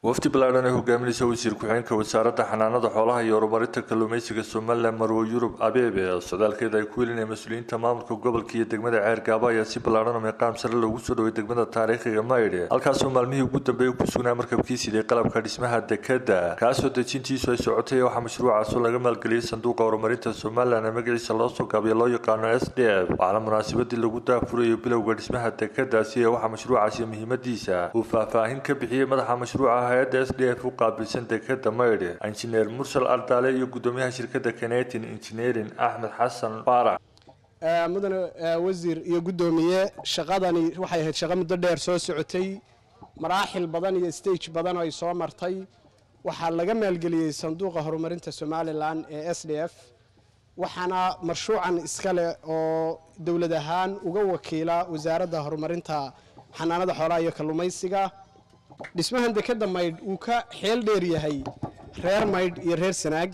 wafdi ballaadhan ee hogaaminaysa wasiir ku-xigeenka wasaaradda xanaanada xoolaha iyo horumarinta kalluumeysiga somalilan marwo yurub abeebe socdaalkeeda ay ku welinaya mas-uuliyiinta maamulka gobolka iyo degmada ceer gaabo ayaa si ballaadhan oo meeqaam sare loogu soo dhoway degmada taariikhiga maydhe halkaasoo maalmihii ugu dambeeyay ku sugnaa markabkii siday qalabka dhismaha dekeda kaasoo dejintiisu ay socotay waxaa mashruucaasoo laga maalgeliyey sanduuqa horumarinta somalilan ee magaciisa loo soo gaabiyo loo yaqaano s d f waxaana munaasabadii lagu daafurayo bilowga dhismaha dekadaasi ee waxaa mashruucaasi muhiimadiisa uu faahfaahin ka bixiyey madaxa mashruuca hay-adda s d f u qaabilsan dekeda maydhe injineer mursal ardaale iyo gudoomiyaha shirkadda canetin engineering axmed xasan faarax mudane wasiir iyo guddoomiye shaqadani waxay ahayd shaqo muddo dheer soo socotay maraaxil badan iyo stage badan oo ay soo martay waxaa laga maalgeliyey sanduuqa horumarinta somalilan ee s d f waxaana mashruucan iskale oo dowlad ahaan uga wakiila wasaaradda horumarinta xanaanada xoolaha iyo kalluumaysiga dhismahan dekeda maydh uu ka xeel dheer yahay reer maydh iyo reer sanaag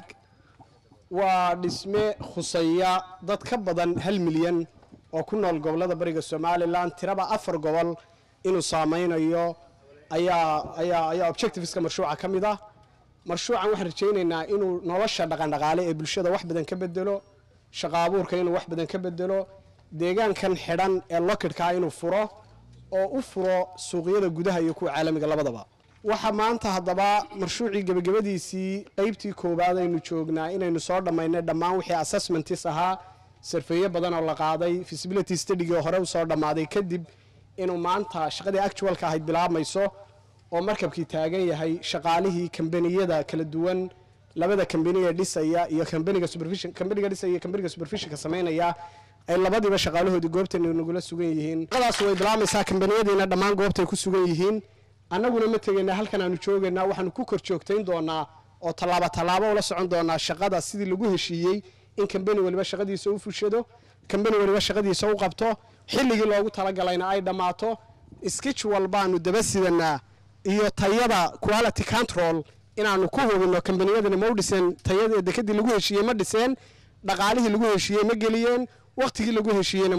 waa dhisme khuseeya dad ka badan hal milyan oo ku nool gobollada bariga somalilan tiraba afar gobol inuu saameynayo ayaa ayaa ayaa objectiveska mashruuca ka mid ah mashruucan waxaan rajaynaynaa inuu nolosha dhaqandhaqaale ee bulshada wax badan ka bedelo shaqo abuurka inuu wax badan ka bedelo deegaankan xidhan ee lokidhkaa inuu furo oo u furo suuqyada gudaha iyo kuwa caalamiga labadaba waxaa maanta haddaba mashruucii gebagabadiisii qeybtii koowaad aynu joognaa inaynu soo dhammaynay dhammaan wixii assessmentis ahaa sarfeeye badan oo la qaaday feasibility studygii hore usoo dhammaaday kadib inuu maanta shaqadii actualka ahayd bilaabmayso oo markabkii taagan yahay shaqaalihii kambaniyada kala duwan labada kambaniga dhisaya iyo kambaniga supervision kambaniga dhisaya iyo kambaniga supervisionka samaynaya ay labadiiba shaqaalahoodii goobtan nagula sugan yihiin shaqadaas way bilaabmaysaa kambaniyadiina dhammaan goobtay ku sugan yihiin annaguna ma tegaynaa halkan aanu joogaynaa waxaanu ku kor joogtayn doonaa oo tallaabo tallaabo ula socon doonaa shaqada sidii lagu heshiiyey in kambani waliba shaqadiisa u fushado kambani waliba shaqadiisa u qabto xilligii loogu talagalayna ay dhammaato skitch walbaanu daba sidanaa iyo tayada quality control inaanu ku hubino kambaniyadani ma u dhiseen tayada dekadii lagu heshiiyey ma dhiseen dhaqaalihii lagu heshiiyey ma geliyeen waktigii lagu heshiiyeyna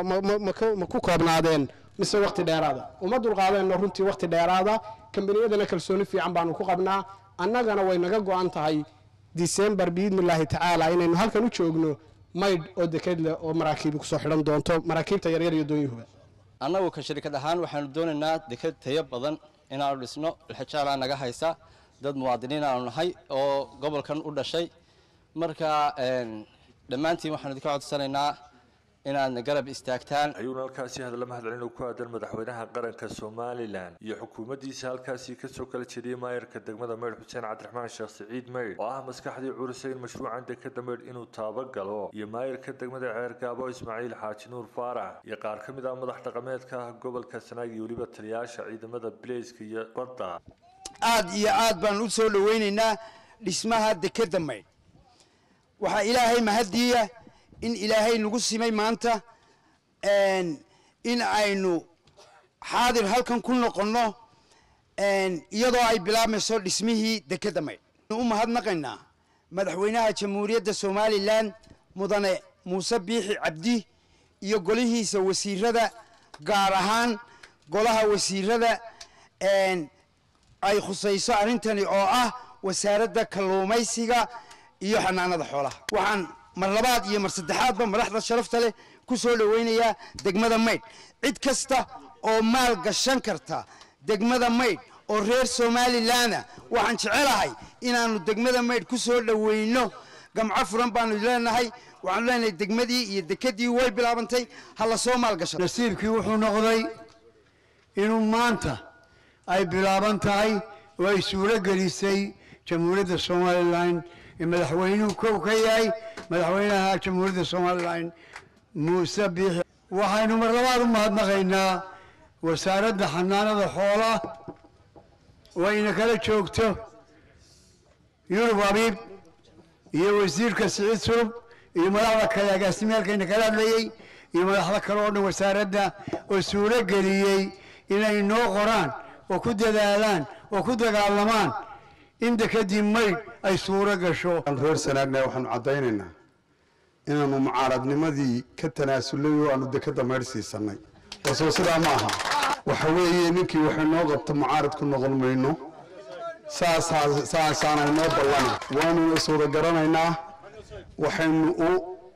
ma ku koobnaadeen mise wakti dheeraada uma dulqaadeenno runtii wakti dheeraada kambaniyadana kalsooni fiican baanu ku qabnaa annagana way naga go-an tahay disembar biidnillaahi tacaala inaynu halkan u joogno maydh oo deked leh oo maraakiibi kusoo xidhan doonto maraakiibta yaryar iyo doonyuhuba annagu ka shirkad ahaan waxaanu doonaynaa deked tayo badan inaanu dhisno ilxijaalaa naga haysa dad muwaadiniin aanu nahay oo gobolkan u dhashay marka dhammaantiin waxaanu idinka codsanaynaa inaadna garab istaagtaan ayuuna halkaasi hadalla mahadcelin oo ku aadan madaxweynaha qaranka somalilan iyo xukuumaddiisa halkaasi kasoo kala jeediyey maayarka degmada maydh xuseen cabdiraxmaan sheekh siciid maydh oo ah maskaxdii curisay in mashruucan dekeda maydh inuu taabagalo iyo maayarka degmada ceer gaabo ismaaciil xaaji nuur faarax iyo qaar ka mid ah madax dhaqameedka gobolka sanaag iyo weliba taliyaasha ciidamada bileyska iyo badda aad iyo aad baan u soo dhowaynaynaa dhismaha dekeda maydh waxaa ilaahay mahadiya in ilaahay nagu simay maanta in aynu xaadir halkan ku noqonno iyadoo ay bilaabmayso dhismihii dekeda maydh u mahadnaqaynaa madaxweynaha jamhuuriyadda somalilan mudane muuse biixi cabdi iyo golihiisa wasiirada gaar ahaan golaha wasiirada ay khusayso arrintani oo ah wasaaradda kalluumaysiga iyo xanaanada xoolaha waxaan mar labaad iyo mar saddexaadba madaxda sharafta leh ku soo dhowaynayaa degmada maydh cid kasta oo maal gashan karta degmada maydh oo reer somalilanna waxaan jecelahay inaannu degmada maydh ku soo dhowayno gamco furan baanu leenahay waxaanu leenahay degmadii iyo dekedii way bilaabantay ha la soo maalgasho nasiibkii wuxuu noqday inuu maanta ay bilaaban tahay oo ay suuro gelisay jamhuuriyadda somalilan ee madaxweynuhu kow ka yahay madaxweynaha jamhuuriyadda somalilan muuse biixi waxaynu mar labaad u mahadnaqaynaa wasaaradda xanaanada xoolaha oo ayna kala joogto yurub abiib iyo wasiirka siciid sulub iyo madaxda kale agaasimeelkayna kala hadlayey iyo madaxda kale oo dhan wasaaradda oo suuro geliyey inay noo qoraan oo ku dadaalaan oo ku dagaalamaan in dekadii maydh ay suuro gasho reer sanaagna waxaanu caddaynaynaa inaanu mucaaradnimadii ka tanaasulay oo aanu dekada maydh siisanay wasoo sidaa ma aha waxa weeye ninkii waxay noo qabta mucaarad ku noqon mayno saasaa saasaana inoo ballana waanuna iswada garanaynaa waxaynu u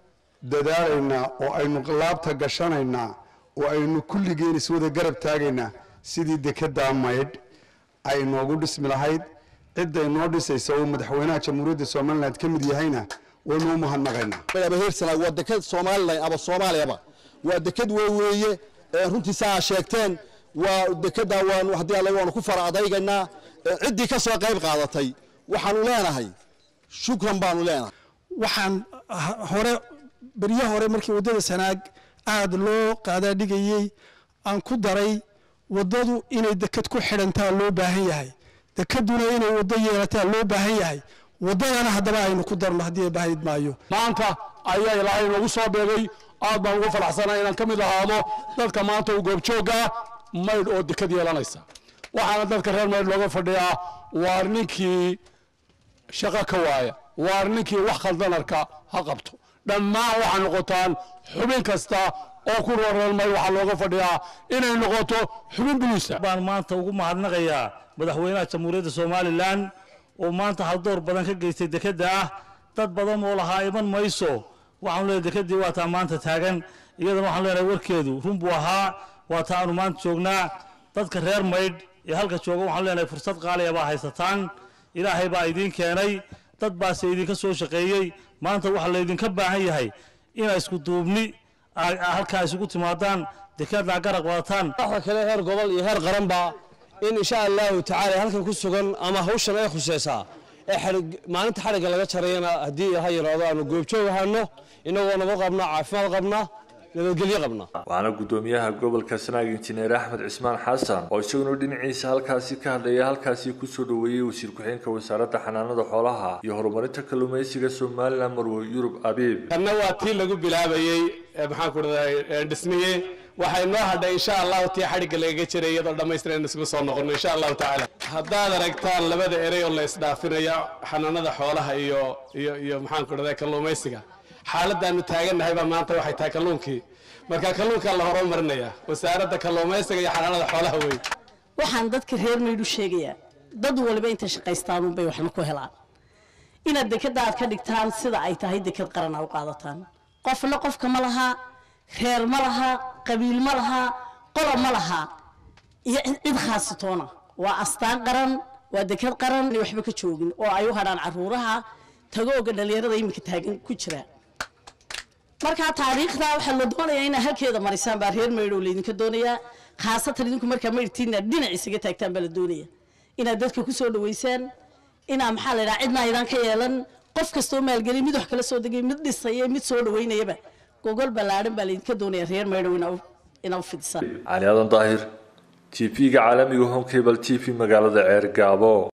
dadaalaynaa oo aynu laabta gashanaynaa oo aynu kulligeen iswada garab taagaynaa sidii dekeddaa maydh ay inoogu dhismi lahayd cidda inoo dhisaysa oo madaxweynaha jamhuuriyadda somalilan ka mid yahayna waynu u mahadnaqaynaa aba heersana waa deked somalilan aba soomaaliyaba waa deked weeye runtii saa sheegteen waa dekeda waan haddii alle waanu ku fara adaygaynaa ciddii ka soo qayb qaadatay waxaanu leenahay shukran baanu leenahay waxaan hore beryo hore markii waddada sanaag aada loo qaadaadhigayey aan ku daray waddadu inay deked ku xidhantaa loo baahan yahay dekeduna inay waddo yeelataa loo baahan yahay waddadana haddaba aynu ku darno haddii bahid maayo maanta ayaa ilaahay noogu soo beegay aad baan ugu faraxsanaa inaan ka mid ahaado dadka maanta u goobjooggaa maydh oo deked yeelanaysa waxaana dadka reer maydh looga fadhiyaa waar ninkii shaqo ka waaya waar ninkii wax khaldanarka ha qabto dhammaan waxaa noqotaan xubin kasta oo ku roor reer maydh waxaa looga fadhiyaa inay noqoto xubin buluusa baan maanta ugu mahadnaqayaa madaxweynaha jamhuuriyadda somalilan oo maanta haldoor badan ka geystay dekedda ah dad badan oo lahaa iman mayso waxaanu leeyahay dekeddii waa taa maanta taagan iyadana waxaanu leenahay warkeedu run buu ahaa waa taa aanu maanta joognaa dadka reer maydh ee halka jooga waxaanu leenahay fursad qaaliya baa haysataan ilaahay baa idiin keenay dad baase idinka soo shaqeeyey maanta waxaa laydinka baahan yahay inaa isku duubni halkaa isugu timaadaan dekeddaa garaq wadataan waxa kale heer gobol iyo heer qaranba in insha allahu tacaala halkan ku sugan ama hawshan ay khuseysaa ee maalinta xadhigga laga jarayana haddii ha yaraado aanu goobjoog ahaano inagoo nabad qabna caafimaad qabna nabadgelyo qabna waxaana guddoomiyaha gobolka sanaag injineer axmed cismaan xasan oo isaguna dhinaciisa halkaasi ka hadlaya halkaasi kusoo dhoweeyey wasiir ku-xigeenka wasaaradda xanaanada xoolaha iyo horumarinta kalluumaysiga somalilan marwe yurub abiib kanna waa tii lagu bilaabayey maxaan ku dhaday dhismiye waxay noo hadhay insha allahu tii xadhigga lagaga jiray iyadoo dhammaystiran isugu soo noqono insha allahu tacaala haddaad aragtaan labada erey oo la isdhaafinaya xanaanada xoolaha iyo iyo iyo maxaan ku dhaday kalluumaysiga xaaladaanu taagannahay baa maanta waxay tahay kalluunkii marka kalluunkaa la horumarinaya wasaaradda kalluumaysiga iyo xanaanada xoolaha wey waxaan dadka reer maydhu sheegayaa dad waliba intay shaqaystaanuunbay waxna ku helaan inaad dekeda aad ka dhigtaan sida ay tahay deked qaran aa u qaadataan qofna qofka ma laha reer ma laha qabiil ma laha qola ma laha iyo cid khaasitoona waa astaan qaran waa deked qaran waxba ka joogin oo ay u hadhaan caruuraha tagooga dhalinyarada iminka taagan ku jira markaa taariikhda waxaa la doonayaa inaa halkeeda marisaan baa reer maydhow laydinka doonayaa khaasatan idinku markaa maydhtiina dhinac isaga taagtaan baa la doonaya inaad dadka ku soo dhaweysaan inaa maxaa la yidhaha cidna aydan ka yeelan qof kastoo maalgeliy mid wax kala soo degay mid dhisaya mid soo dhaweynayaba gogol ballaadhan baa laydinka doonaya reer maydhow inaa u fidisaan cali aadan daahir t v-ga caalamiga home cable t v magaalada ceer gaabo